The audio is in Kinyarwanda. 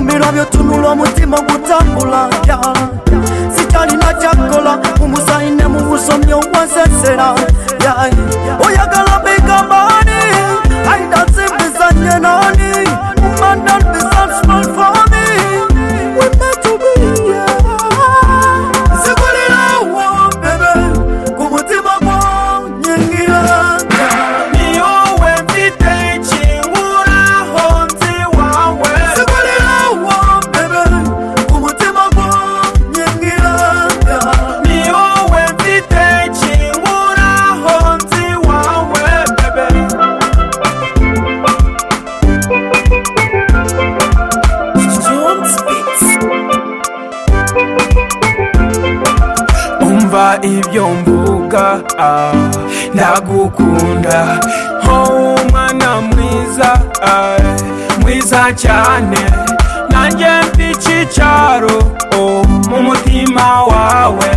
byotunula omutima gutambula sikali nakyakukola umusaine mugusomye ogwansesera oyagala bigamaani aidazimbizanye nani umandan bisan small for me we meant to be yeah. zikulirawo bebe ku mutima gwonyingira Ni wowe mfite ikiburaho nzi wawe zikulirawo bebe ku mutima gwonyingira Ni wowe mfite ikiburaho nzi wawe bebe umva ibyo mvuga ah, ndagukunda wowe umwana mwiza ah, mwiza cyane nanjye mfite icyicaro oh, mu mutima wawe